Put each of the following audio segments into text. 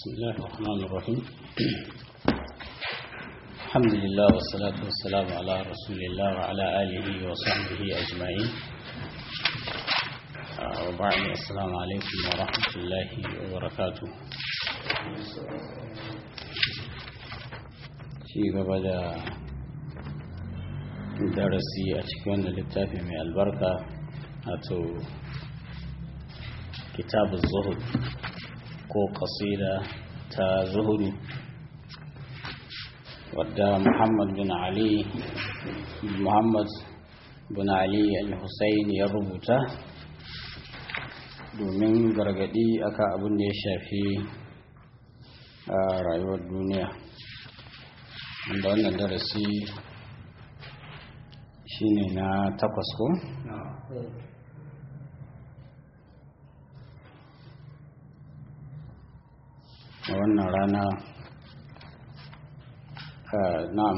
بسم الله الرحمن الرحيم الحمد لله والصلاة والسلام على رسول الله وعلى آله وصحبه أجمعين وبعد السلام عليكم ورحمة الله وبركاته في بدأ darasi a cikin wannan littafi mai albarka wato kitabun zuhud ko kasida ta zuhudu wadda muhammad bin ali muhammad bin ali al-husayn ya rubuta domin gargadi akan abin da ya shafi a rayuwar duniya wanda wannan darasi shine na takwas ko? a wannan rana na'am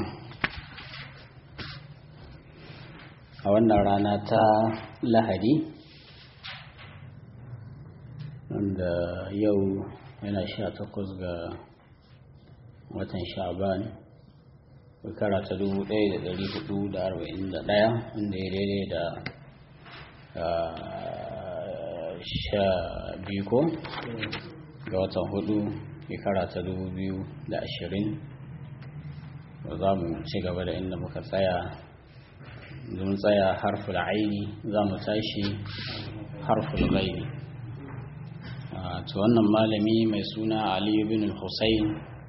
a wannan rana ta lahadi wanda yau yana sha takwas ga watan sha'ban shekara ta dubu ɗaya da ɗari hudu da arba'in da ɗaya inda ya daidai da sha biyu ko ga watan hudu shekara ta dubu biyu da ashirin za mu ci gaba da inda muka tsaya mun tsaya harful aini za mu tashi harful gaibi to wannan malami mai suna aliyu bin hussein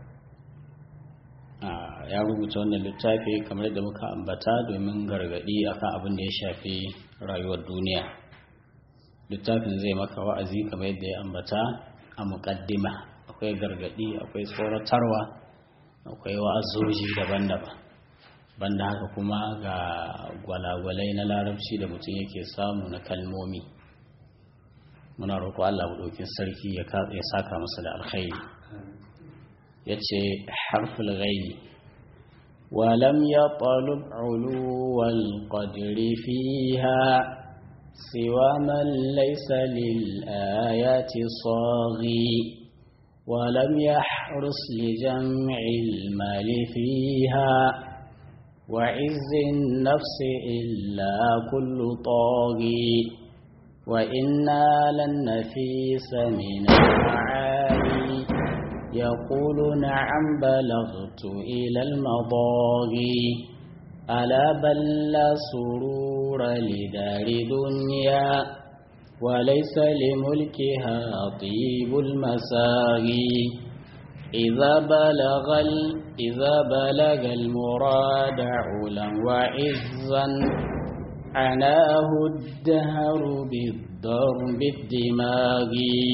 ya rubuta wannan littafi kamar da muka ambata domin gargadi akan abin da ya shafi rayuwar duniya littafin zai maka wa'azi kamar yadda ya ambata a muƙaddima akwai gargadi akwai tsoratarwa akwai wa'azoji daban-daban banda haka kuma ga gwalagwalai na larabci da mutum yake samu na kalmomi muna roƙo Allah ɗaukin sarki ya saka masa da alkhairi ya ce harful ghaini ولم يطلب علو القدر فيها سوى من ليس للآيات صاغي ولم يحرص لجمع المال فيها وعز النفس إلا كل طاغي وإنا لن نفيس من المعالي يقول نعم بلغت إلى المضاغي ألا بل لا سرور لدار دنيا وليس لملكها طيب المساغي إذا بلغ إذا بلغ المراد علا وعزا عناه الدهر بالضرب الدماغ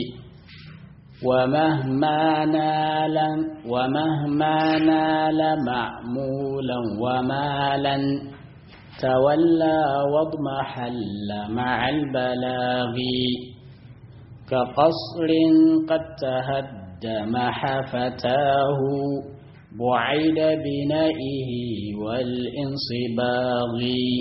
ومهما نال ومهما نال معمولا ومالا تولى واضمحل مع البلاغ كقصر قد تهدم حفتاه بعيد بنائه والانصباغ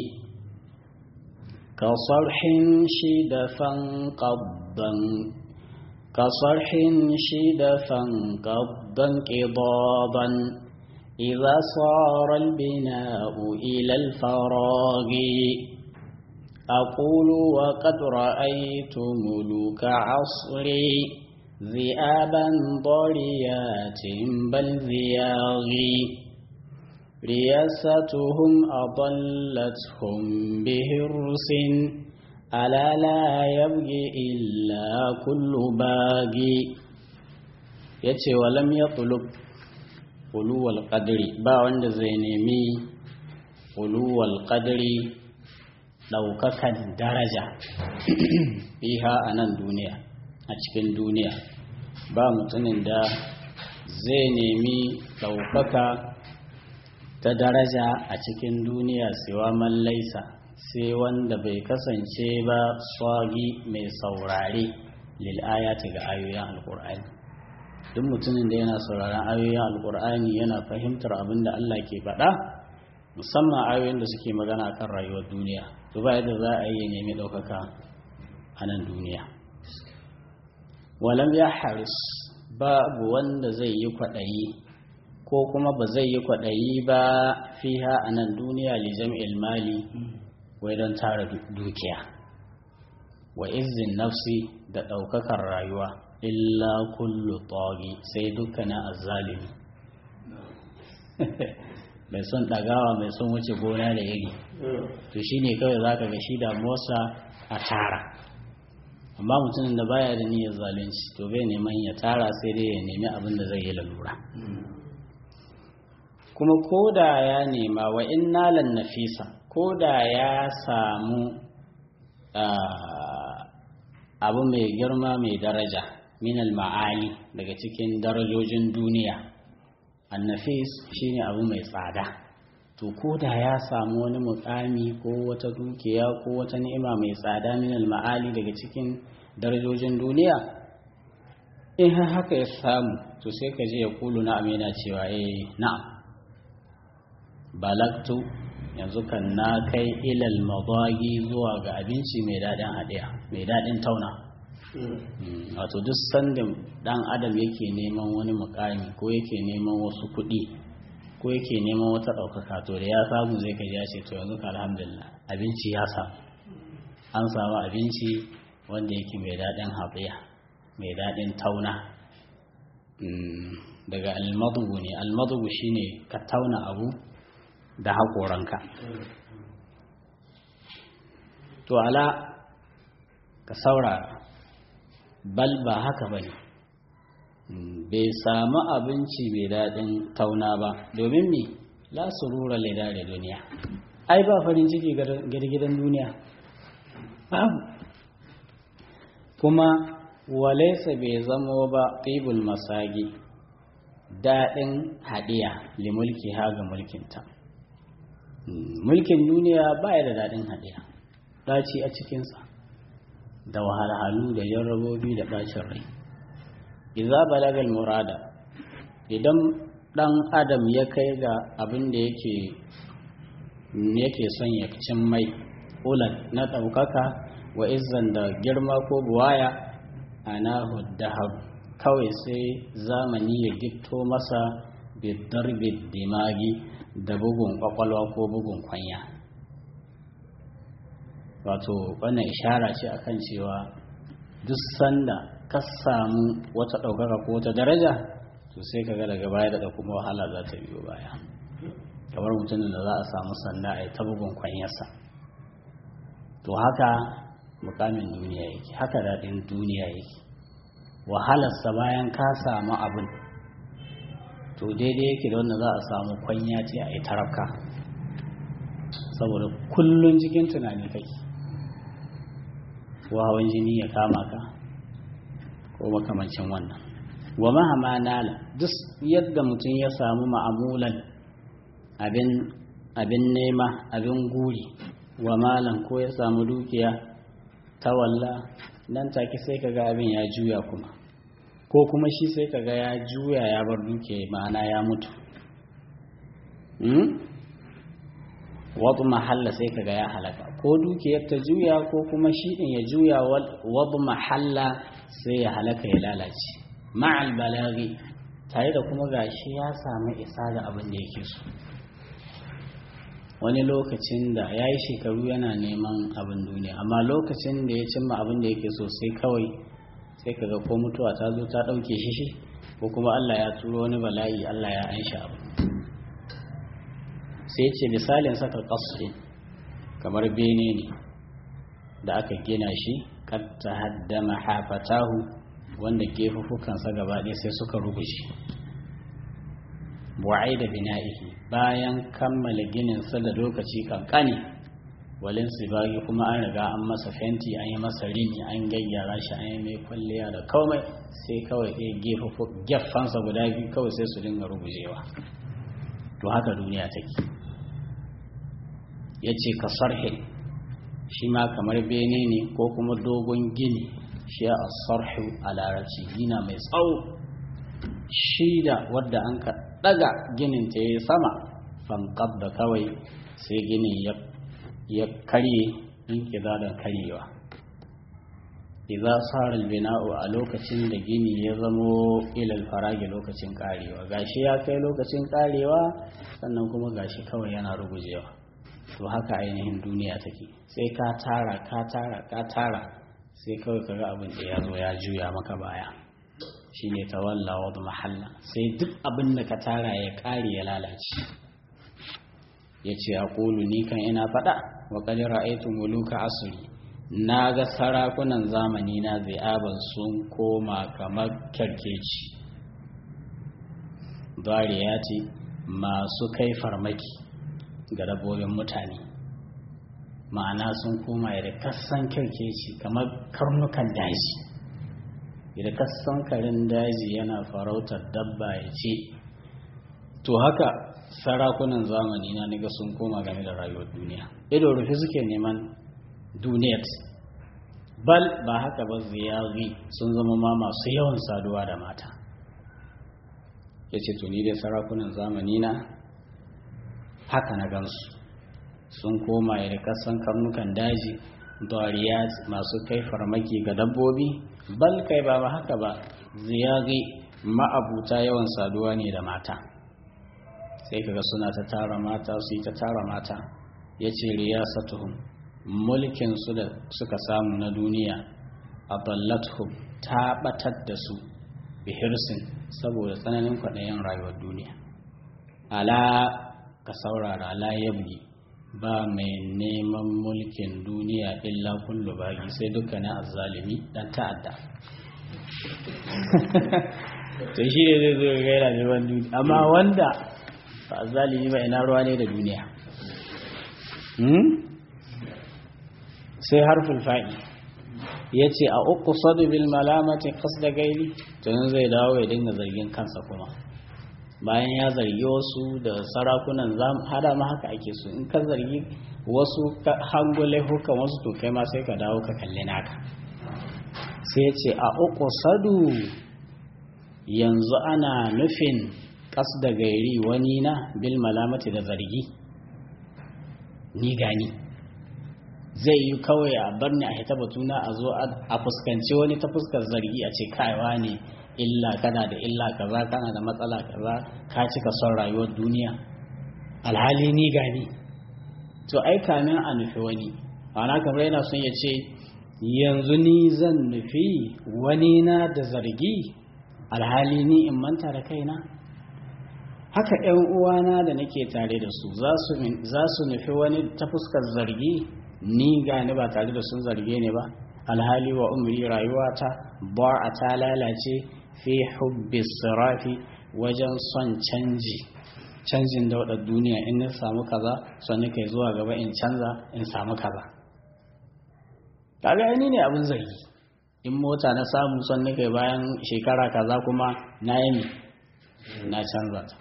كصرح شدفا قضا كصرح شدفا قض انقضاضا إذا صار البناء إلى الفراغ أقول وقد رأيت ملوك عصري ذئابا ضريات بل ذياغي رياستهم أضلتهم بهرس ألا لا يبغي إلا كل باغي yace walam ya tulub uluwal qadri ba wanda zai nemi uluwal qadri daukakan daraja fiha a nan duniya a cikin duniya ba mutumin da zai nemi daukaka ta daraja a cikin duniya siwa man laisa sai wanda bai kasance ba swagi mai saurare lil'ayati ga ayoyin alkur'ani duk mutumin da yana sauraron ayoyin alkur'ani yana fahimtar abin da Allah ke faɗa musamman ayoyin da suke magana kan rayuwar duniya to ba yadda za a yi nemi ɗaukaka a nan duniya walam ya haris babu wanda zai yi kwaɗayi ko kuma ba zai yi kwaɗayi ba fiha a nan duniya li jam'il mali wai don tara dukiya wa izin nafsi da ɗaukakar rayuwa illa kullu tagi sai dukkanin azzalimi mai son ɗagawa mai son wuce gona da iri to shi ne kawai za ka ga shi damuwarsa a tara amma mutumin da baya da niyyar zalunci to bai neman ya tara sai dai ya nemi abin da zai yi lalura kuma ko da ya nema wa in nalan nafisa ko da ya samu abu mai girma mai daraja minal ma'ali daga cikin darajojin duniya annafis shine abu mai tsada to ko da ya samu wani mukami ko wata dukiya ko wata ni'ima mai tsada minal ma'ali daga cikin darajojin duniya in har haka ya samu to sai ka je ya kulu na amina cewa eh na'am balagtu yanzu kan na kai ilal madagi zuwa ga abinci mai daɗin haɗiya mai daɗin tauna wato duk sandin ɗan adam yake neman wani mukami ko yake neman wasu kuɗi ko yake neman wata ɗaukaka to da ya samu zai ka ce to yanzu ka alhamdulillah abinci ya samu an samu abinci wanda yake mai daɗin haɗiya mai daɗin tauna daga almadugu ne almadugu shine ka tauna abu da haƙoranka to ala ka saurara bal ba haka ba ne bai samu abinci mai daɗin tauna ba domin me la surura leda da duniya ai ba farin ciki gidan duniya kuma walaisa bai zamo ba ɗibul masagi daɗin haɗiya limulki ha ga mulkinta mulkin duniya baya da daɗin haɗiya ɗaci a cikinsa da wahalhalu da jarrabobi da ɓacin rai iza balagal murada idan ɗan adam ya kai ga abin da yake yake son ya cin mai ulan na ɗaukaka wa izan da girma ko buwaya ana dahar kawai sai zamani ya gitto masa bidarbid dimagi da bugun kwakwalwa ko bugun kwanya wato wannan ishara ce akan cewa duk sanda ka samu wata ɗaukaka ko wata daraja to sai ka ga daga baya da kuma wahala za ta biyo baya kamar mutumin da za a samu sanda a yi ta bugun kwanyarsa to haka mukamin duniya yake haka daɗin duniya yake wahalarsa bayan ka samu abin to daidai yake da wanda za a samu kwanya ce a yi tarafka saboda kullum cikin tunani kake ko hawan jini ya kama ka ko makamancin wannan wa mahama nala duk yadda mutum ya samu ma'amulan abin abin nema abin guri wa malan ko ya samu dukiya ta walla nan take sai kaga abin ya juya kuma ko kuma shi sai kaga ya juya ya bar dukiya ma'ana ya mutu wadu mahalla sai kaga ya halaka ko dukiyar ta juya ko kuma shi din ya juya wadu mahalla sai ya halaka ya lalace ma'al balaghi tare da kuma gashi ya samu isa da abin da yake so wani lokacin da ya yi shekaru yana neman abin duniya amma lokacin da ya cimma abin da yake so sai kawai sai kaga ko mutuwa ta zo ta ɗauke shi shi ko kuma Allah ya turo wani bala'i Allah ya ansha abu sai ce misalin saka ƙasri kamar bene ne da aka gina shi kad ta haddama hafatahu wanda gefufukansa gaba ɗaya sai suka ruguje bu'ai da bina'ihi bayan kammala gininsa da lokaci kankani walin sibagi kuma an riga an masa fenti an yi masa rini an gayyara shi an yi mai kwalliya da komai sai kawai ɗaya geffansa guda biyu kawai sai su dinga rugujewa to haka duniya take ya ce ka sarhe shi ma kamar bene ne ko kuma dogon gini shi a sarhu a larabci gina mai tsawo shi da wadda an ka daga ginin ta yi sama fankab da kawai sai ginin ya karye in da karyewa idza sara bina'u a lokacin da gini ya zamo ilal faragi lokacin karewa gashi ya kai lokacin karewa sannan kuma gashi kawai yana rugujewa to haka ainihin duniya take sai ka tara ka tara ka tara sai kawai kaga abin da ya zo ya juya maka baya shine tawalla wa mahalla sai duk abin da ka tara ya kare ya lalace yace aqulu ni kan ina fada wa qad ra'aytu muluka asri na ga sarakunan zamani na zi'aban sun koma kamar kyarkeci ce masu kai farmaki ga dabbobin mutane ma'ana sun koma da kassan kyarkeci kamar karnukan daji da kassan karin daji yana farautar dabba ya ce to haka sarakunan zamani na niga sun koma game da rayuwar duniya ido rufe suke neman duniyat bal ba haka ba ziyari sun zama ma masu yawan saduwa da mata ya ce tuni dai sarakunan zamani na haka na gansu sun koma da kasan karnukan daji dariyat masu kai farmaki ga dabbobi bal kai ba ba haka ba ziyari ma'abuta yawan saduwa ne da mata sai kaga suna ta tara mata su yi ta tara mata ya ce riyasatuhum mulkinsu da suka samu na duniya a ballathum ta batar da su bihirsin saboda tsananin kwaɗayin rayuwar duniya ala ka saurara ala yabgi ba mai neman mulkin duniya illa kullu bagi sai dukkanin azzalimi dan ta'adda to shi ne zai zo ga yana neman duniya amma wanda ba azzalimi ba ina ruwa ne da duniya sai harfin fa'i ya ce a uku sadu bil malamati da gaili tunan zai dawo ya dinga zargin kansa kuma bayan ya zargi wasu da sarakunan hada ma haka ake so in ka zargi wasu hangule hukan wasu to kai ma sai ka dawo ka kalli naka sai ce a uku sadu yanzu ana nufin da gairi wani na bil malamati da zargi ni gani zai yi kawai a bar ni a hita batuna a zo a fuskanci wani ta fuskar zargi a ce kaiwa ne illa kana da illa kaza kana da matsala kaza ka cika son rayuwar duniya alhali ni gani to ai kamin a nufi wani ana kamar yana son ya ce yanzu ni zan nufi wani na da zargi alhali ni in manta da kaina haka ‘yan uwana da nake tare da su za su nufi wani ta fuskar zargi ni gani ba tare da sun zarge ne ba alhali wa umri rayuwata ba a ta lalace fi hubbi sirafi wajen son canji canjin daudar duniya in na samu kaza sannan kai zuwa gaba in canza in samu kaza kaga ni ne abin zargi in mota na samu sannan kai bayan shekara kaza kuma na yi na canza ta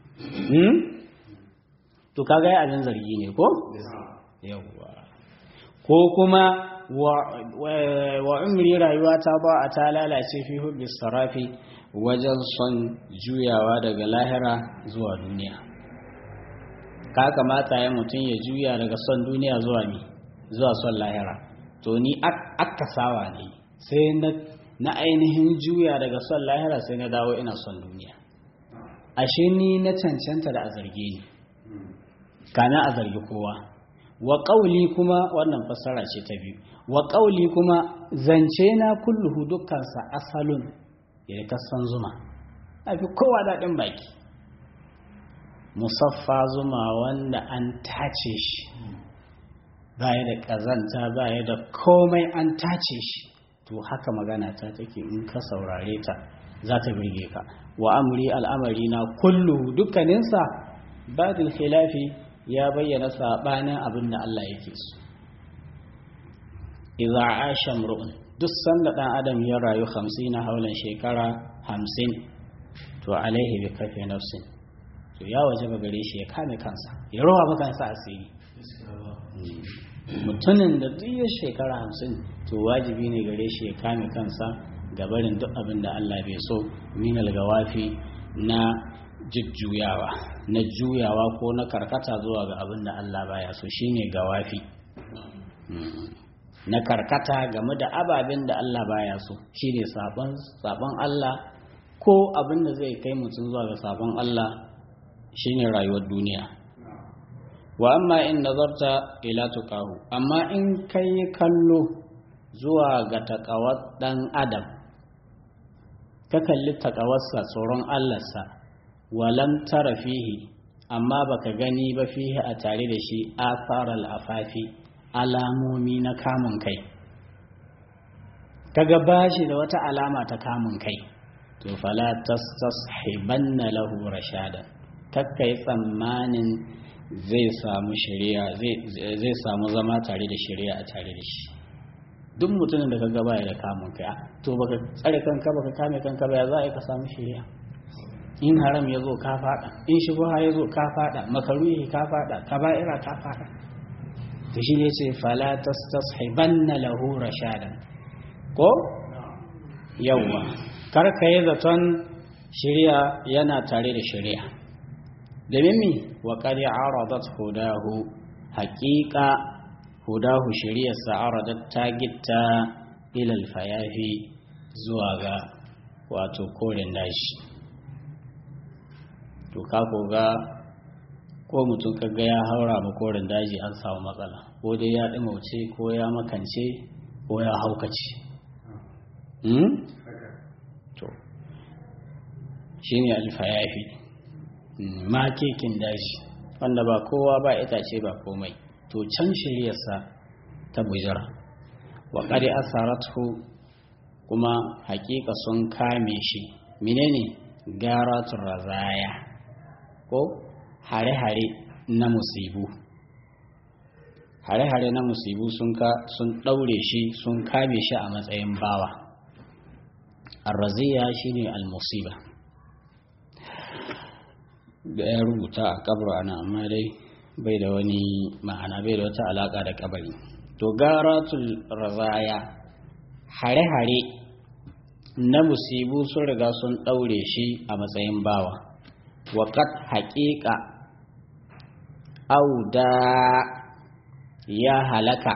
to kaga ya abin zargi ne ko yawwa ko kuma wa umri rayuwa ta ba a ta lalace fi hubbi sarafi wajen son juyawa daga lahira zuwa duniya ka kamata ya mutum ya juya daga son duniya zuwa ni zuwa son lahira to ni akasawa ne sai na ainihin juya daga son lahira sai na dawo ina son duniya ashe ni na cancanta da a zarge ni kana a zargi kowa wa ƙauli kuma wannan fassara ce ta biyu wa ƙauli kuma zance na kulluhu dukkansa asalun ya kasan zuma a fi kowa daɗin baki musaffa zuma wanda an tace shi baya da ƙazanta baya da komai an tace shi to haka magana ta take in ka saurare ta za ta birge ka wa amri al'amari na kullu dukkaninsa badil khilafi ya bayyana sabanin abin da Allah yake so idza asha mru'un duk sanda dan adam ya rayu 50 na haulan shekara 50 to alaihi bi kafi nafsin to ya waje ga gare shi ya kame kansa ya rawa maka kansa asiri mutumin da duk ya shekara 50 to wajibi ne gare shi ya kame kansa gabarin duk abin da Allah bai so minal gawafi na jujjuyawa na juyawa ko na karkata zuwa ga abin da Allah baya so shine gawafi na karkata game da ababen da Allah baya so shine sabon sabon Allah ko abin da zai kai mutum zuwa ga sabon Allah shine rayuwar duniya wa amma in nazarta ila tuqahu amma in kai kallo zuwa ga takawar dan adam ka kalli takawarsa tsoron Allahnsa walam tara fihi amma baka gani ba fihi a tare da shi asaral afafi alamomi na kamun kai kaga bashi da wata alama ta kamun kai to fala tastashibanna lahu rashada kakkai tsammanin zai samu shari'a zai samu zama tare da shari'a a tare da shi duk mutumin da kaga baya da kamun kai to baka tsare kanka baka kame kanka ba ya za ka samu shari'a in haram ya zo ka fada in shubha ya zo ka fada makaruhi ka fada kaba'ira ka fada to shi ne ce fala tastashibanna lahu rashadan ko yawwa kar ka yi zaton shari'a yana tare da shari'a domin mi wa qad aradat hudahu haqiqa hudahu shari'ar sa aradat ta gitta ila alfayafi zuwa ga wato koren dashi to ka ga ko mutum kaga ya haura ma koren daji an samu matsala ko dai ya ɗimauce ko ya makance ko ya haukace to shi ne alfayafi ma kekin daji wanda ba kowa ba itace ba komai to can shiryarsa ta bujira wa ƙari asaratu kuma hakika sun kame shi menene garatun razaya ko hare-hare na musibu hare-hare na musibu sun ka sun ɗaure shi sun kame shi a matsayin bawa arraziya shine almusiba da ya rubuta a kabar ana amma dai bai da wani ma'ana bai da wata alaka da kabari to garatul razaya hare-hare na musibu sun riga sun ɗaure shi a matsayin bawa waƙat haƙiƙa auda ya halaka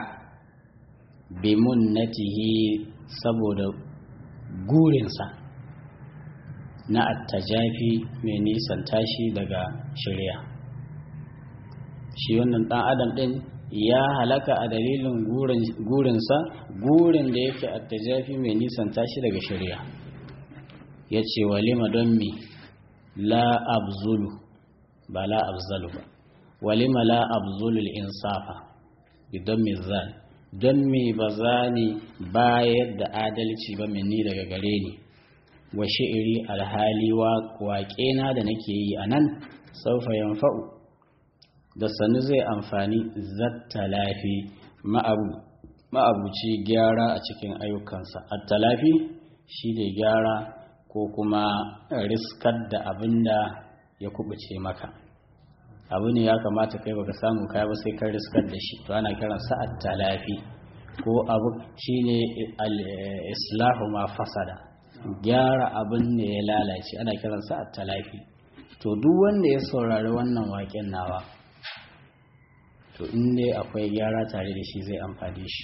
bimunnatihi saboda gurinsa na attajafi mai nisan tashi daga shirya shi wannan ɗan adam ɗin ya halaka a dalilin gurinsa gurin da yake attajafi mai nisan tashi daga shirya ya ce walima don mi la abzulu ba la abzalu ba walima la abzulul insafa idan mizan don me ba za ni bayar da adalci ba minni daga gare ni wa shi'iri alhali waƙena da nake yi a nan saufa yanfa'u da sanu zai amfani zattalafi ma'abuci gyara a cikin ayyukansa attalafi shi da gyara ko kuma riskar da abin da ya kubuce maka abu ne ya kamata kai baka samu kai ba sai ka riskar da shi to ana kiran sa at-talafi ko abu shine al-islahu ma fasada gyara abin da ya lalace ana kiran sa at-talafi to duk wanda ya saurari wannan waƙen nawa to in dai akwai gyara tare da shi zai amfani shi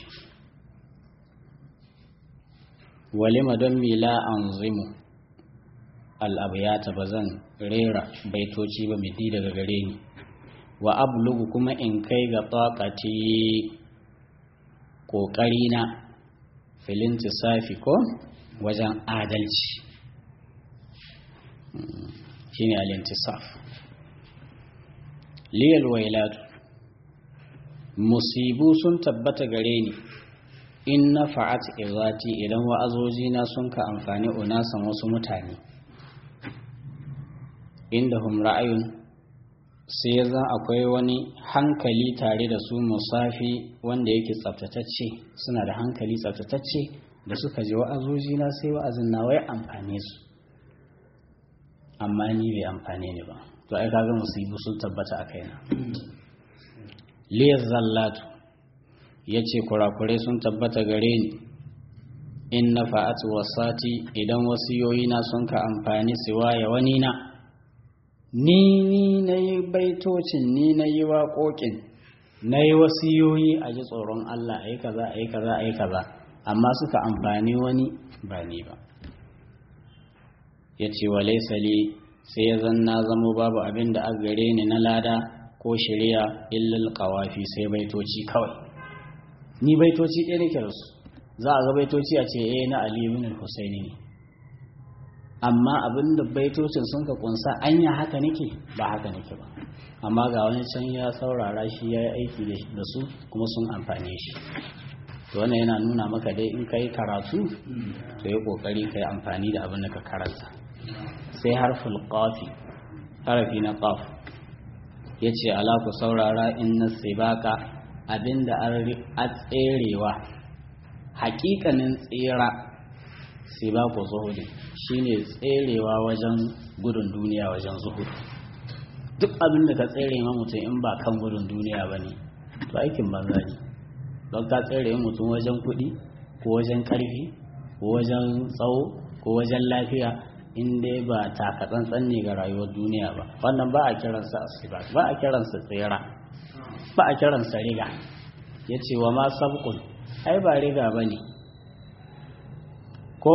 walima don mila anzimu al-abyata bazan rera baitoci ba midi daga gare ni wa ablugu kuma in kai ga taƙaci ƙoƙarina filinti safi ko wajen adalci shi ne alintisaf liyal wailatu musibu sun tabbata gare ni in na fa'at izati idan wa'azojina sun ka amfani unasan wasu mutane inda hum ra'ayun sai ya zan akwai wani hankali tare da su musafi wanda yake tsaftatacce suna da hankali tsaftatacce da suka ji wa'azoji na sai wa'azin na wai amfane su amma ni bai amfane ni ba to ai kaga musibu sun tabbata a kaina liyar zallatu ya ce kurakurai sun tabbata gare ni in na fa'atu wasati idan wasiyoyi na sun ka amfani siwaya wani na ni ni na yi baitocin ni na yi waƙoƙin na yi wasiyoyi a ji tsoron Allah a yi kaza a yi kaza a yi kaza amma suka amfani wani ba ni ba ya ce wa laisali sai ya zanna zamo babu abin da aka gare ni na lada ko shari'a illal qawafi sai baitoci kawai ni baitoci ɗaya nake da su za a ga baitoci a ce eh na Ali ibn al-Husaini ne amma abin da baitocin sun ka kunsa anya haka nake ba haka nake ba amma ga wani can ya saurara shi ya yi aiki da su kuma sun amfane shi to wannan yana nuna maka dai in ka yi karatu to yi kokari ka yi amfani da abin da ka karanta sai harful qafi harafi na qaf ya ce ala ku saurara in na sibaka abin da a tserewa hakikanin tsira sibaku zuhudi shine tserewa wajen gudun duniya wajen zuhudi duk abin da ka tsere ma mutum in ba kan gudun duniya ba ne to aikin banza ne don ka tsere mutum wajen kuɗi ko wajen ƙarfi ko wajen tsawo ko wajen lafiya in dai ba takatsantsan ne ga rayuwar duniya ba wannan ba a kiransa asiba ba a kiransa tsera ba a kiransa riga ya ce wa ma sabkun ai ba riga ba ne ko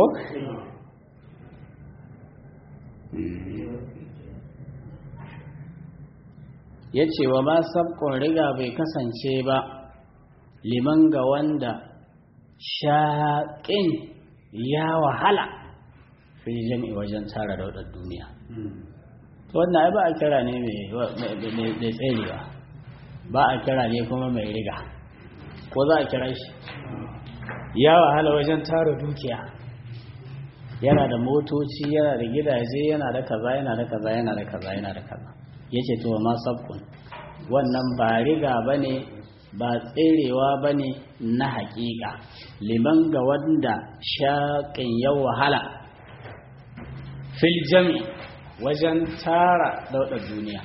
ya ce wa ma sabkon riga bai kasance ba liman ga wanda shaƙin ya wahala fi jami'i wajen tara daudar duniya wannan ai ba a kira ne mai tserewa ba a kira ne kuma mai riga ko za a kira shi ya wahala wajen tara dukiya yana da motoci yana da gidaje yana da kaza yana da kaza yana da kaza yana da kaza yace to ma sabkun wannan ba riga bane ba tserewa bane na haƙiƙa liman ga wanda shaƙin ya wahala fil jami wajen tara daudar duniya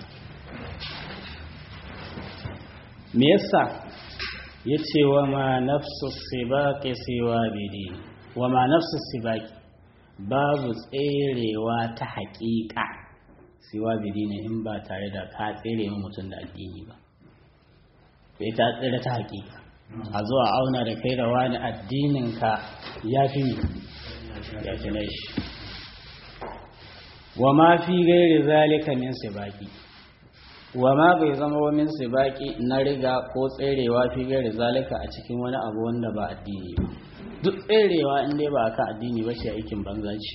me yasa yace wa ma nafsu sibaqi siwa bidi wa ma nafsu sibaqi babu tserewa ta haƙiƙa siwa bidi ne in ba tare da ka tsere mutum da addini ba bai ta tsere ta haƙiƙa a zuwa auna da kai da wani addininka ya fi ya fi na shi wa ma fi gairi zalika min sibaki wa ma bai zama wa min sibaki na riga ko tserewa fi gairi zalika a cikin wani abu wanda ba addini ba duk tserewa in dai ba ka addini ba shi aikin banza ce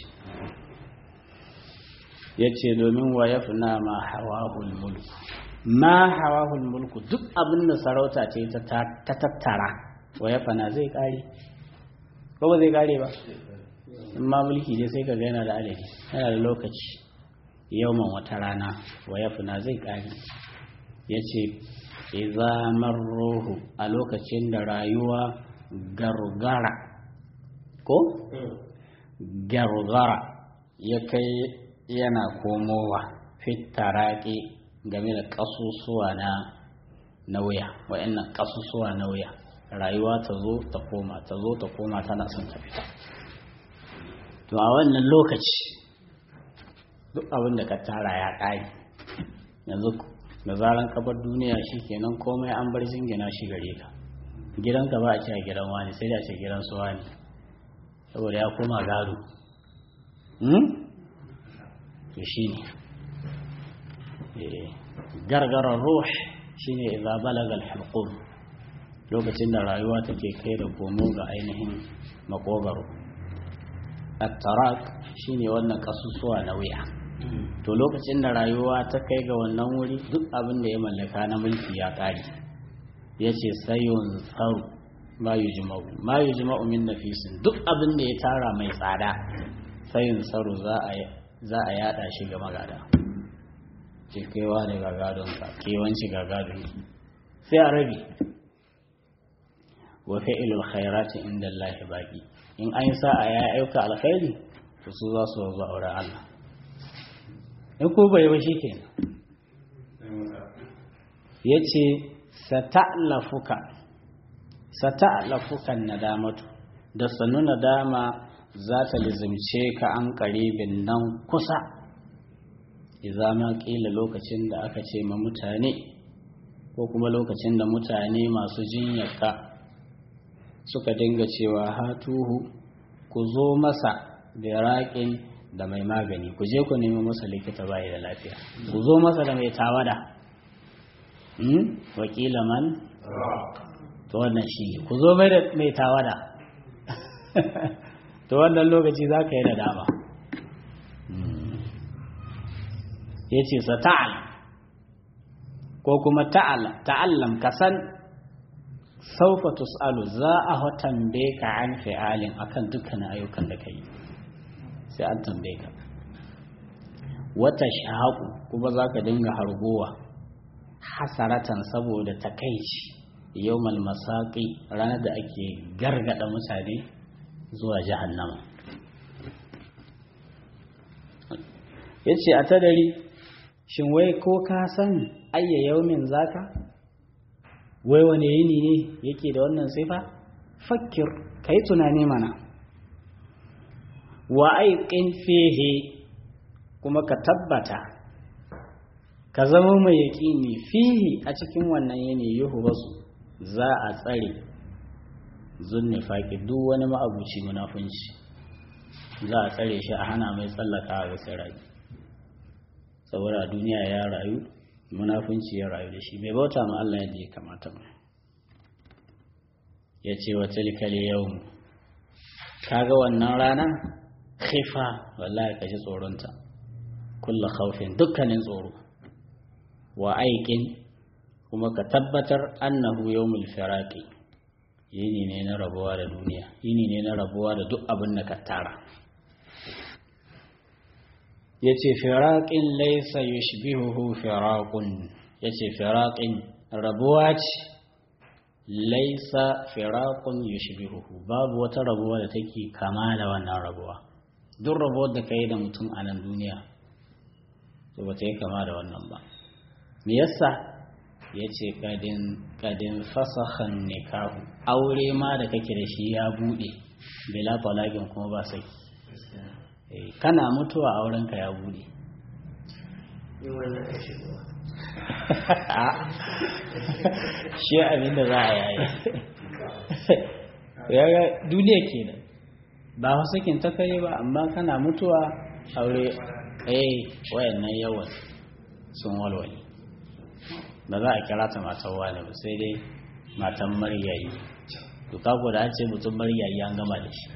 ya ce domin wa ya fi ma hawahul mulku ma hawahul mulku duk abin da sarauta ce ta tattara wa ya fana zai kare ko ba zai kare ba in ma mulki ne sai ka ga yana da adadi yana da lokaci yauman wata rana wa ya fana zai kare ya ce iza marruhu a lokacin da rayuwa gargara ko gargara ya kai yana komowa fitaraki game da ƙasusuwa na na wuya wa'annan ƙasusuwa na wuya rayuwa ta zo ta koma ta zo ta koma tana son ta fita to a wannan lokaci duk abin da ka tara ya ƙare yanzu da zaran kabar duniya shi kenan komai an bar jingina shi gare ka gidanka ba a ce a gidan wani sai da ce gidan su wani saboda ya koma gado to shi ne gargarar ruh shine idza balaga al-hulqum lokacin da rayuwa take kai da komo ga ainihin makogaro at-tarak shine wannan kasusuwa na wuya to lokacin da rayuwa ta kai ga wannan wuri duk abin da ya mallaka na mulki ya kare yace sayun tsaru ma yujma'u ma yujma'u min nafisin duk abin da ya tara mai tsada sayun tsaru za a za a yada shi ga magada ce kaiwa ne ga gadonka kewanci ga gadon sai a rabi wa fi'ilul khairati inda Allah baki in an yi sa'a ya aika alkhairi to su za su zo aure Allah in ko bai ba shikenan yace sata'lafuka sata'lafuka nadamatu da sanu nadama za ta lizimce ka an karibin nan kusa idza ma qila lokacin da aka ce ma mutane ko kuma lokacin da mutane masu jinyarka suka dinga cewa hatuhu ku zo masa da raƙin da mai magani ku je ku nemi masa likita bai da lafiya ku zo masa da mai tawada wakila man to wannan shi ku zo mai da mai tawada to wannan lokaci za ka yi da dama ya ce sa ta'ala ko kuma ta'allam ka san saufa tus'alu za a tambaye ka an fi'alin akan dukkanin ayyukan da ka yi sai an tambaye ka wata shahaku kuma za ka dinga hargowa hasaratan saboda takaici yawmal masaqi ranar da ake gargada mutane zuwa jahannama yace a tadari shin wai ko ka san ayya yaumin zaka wai wane yini ne yake da wannan sifa fakkir kai tunani mana wa aiqin fihi kuma ka tabbata ka zama mai yaƙini fihi a cikin wannan yini yuhu wasu za a tsare zunni faƙi duk wani ma'abuci munafunci za a tsare shi a hana mai tsallaka a bisa rayu saboda a duniya ya rayu munafunci ya rayu da shi bai bauta ma Allah yadda ya kamata ba ya ce wa tilkal yau kaga wannan rana khifa wallahi ka ji tsoronta kulla khawfin dukkanin tsoro wa aikin kuma ka tabbatar annahu yawmul firaqi yini ne na rabuwa da duniya yini ne na rabuwa da duk abin da ka tara yace firaqin laysa yushbihuhu firaqun yace firaqin rabuwa ce laysa firaqun yushbihuhu babu wata rabuwa da take kama da wannan rabuwa duk rabuwar da kai da mutum a nan duniya to ba ta yi kama da wannan ba me yasa ya ce kadin fasahan nikahu aure ma da kake da shi ya buɗe bila talagin kuma ba saki kana mutuwa aurenka ya buɗe shi abin da za a yayi yaga duniya kenan ba sakin ta kai ba amma kana mutuwa aure eh wayannan yawan sun walwale ba za a kira ta matan wani ba sai dai matan maryayi to kako da an ce mutum maryayi an gama da shi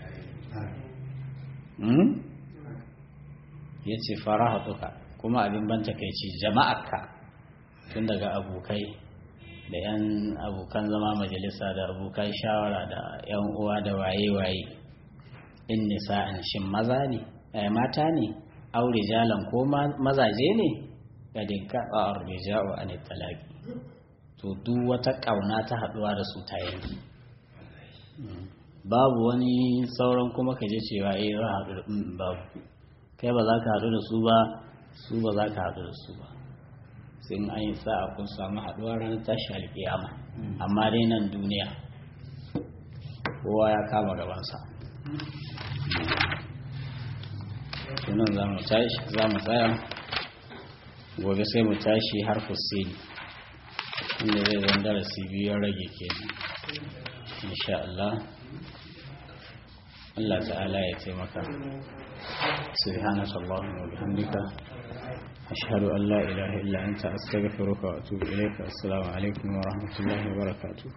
ya ce fara hatuka kuma abin ban takaici jama'arka tun daga abokai da 'yan abokan zama majalisa da abokan shawara da 'yan uwa da waye-waye in nisa'an shin maza ne mata ne aure jalan ko mazaje ne kadin kaɓa arrija'u an talaki to duk wata ƙauna ta haɗuwa da su ta yanki babu wani sauran kuma ka je cewa eh za haɗu da babu kai ba za ka haɗu da su ba su ba za ka haɗu da su ba sai an yi sa'a kun samu haɗuwa ranar tashi alƙiyama amma dai nan duniya kowa ya kama gabansa sunan za mu tsaya gobe sai mu tashi har fusini inda zai zan darasi biyu rage ke insha Allah Allah ta'ala ya taimaka subhanaka allahumma wa bihamdika ashhadu an la ilaha illa anta astaghfiruka wa atubu ilayka assalamu alaikum wa rahmatullahi wa barakatuh